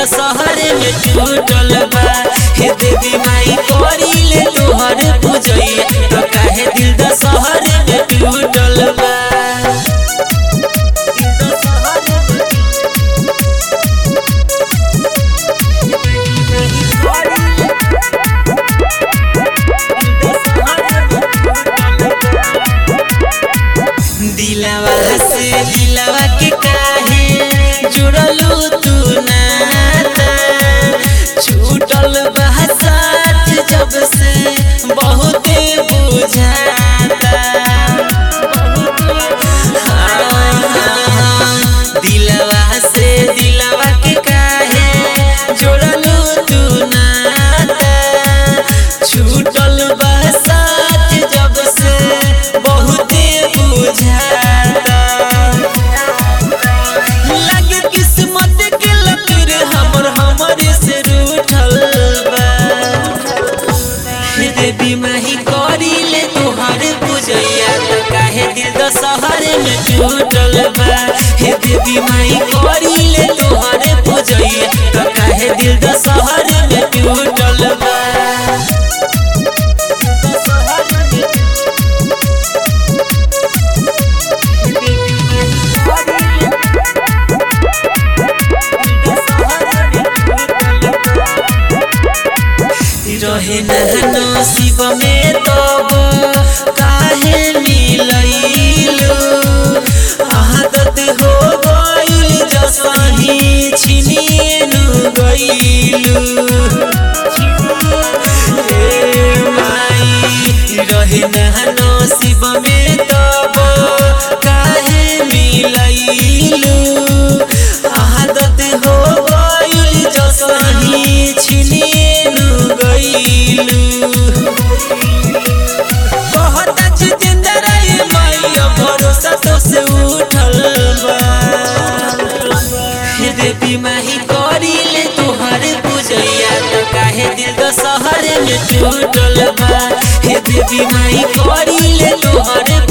दशहरे में टूटल बा हे देवी माई करिले तोहर पूजैया तो काहे दिल दशहरे में टूटल बा दिलवा से दिलवा के काहे जुड़लू तू नाता छूटल बा साथ जब से बहुते बुझाता हाँ, दिलवा से दिलवा के काहे जुड़लू तू नाता छूटल बा साथ जब से बहुते बुझाता लगे किस्मत के लकीर हमर हमरे से रूठल बा हे देवी माही करिले तोहर पूजैया तो काहे दिल दशहरे में टूटल बा हे देवी माही करिले तोहर पूजैया तो काहे दिल दशहरे में टूटल बा रहे नहनो शिव में तब काहे मिलैलू आदत हो गइल जसही छिनिएनु गइलू हे माई रहे नहनो शिव में तब काहे मिलैलू आदत हो गइल जसही छिनिएनु गइलू कहता जितेंद्र ये माया भरोसा तो से उठल बा हे देवी माही करिले तोहर पूजैया तो काहे दिल दशहरे में टूटल बा हे देवी माही करिले तोहर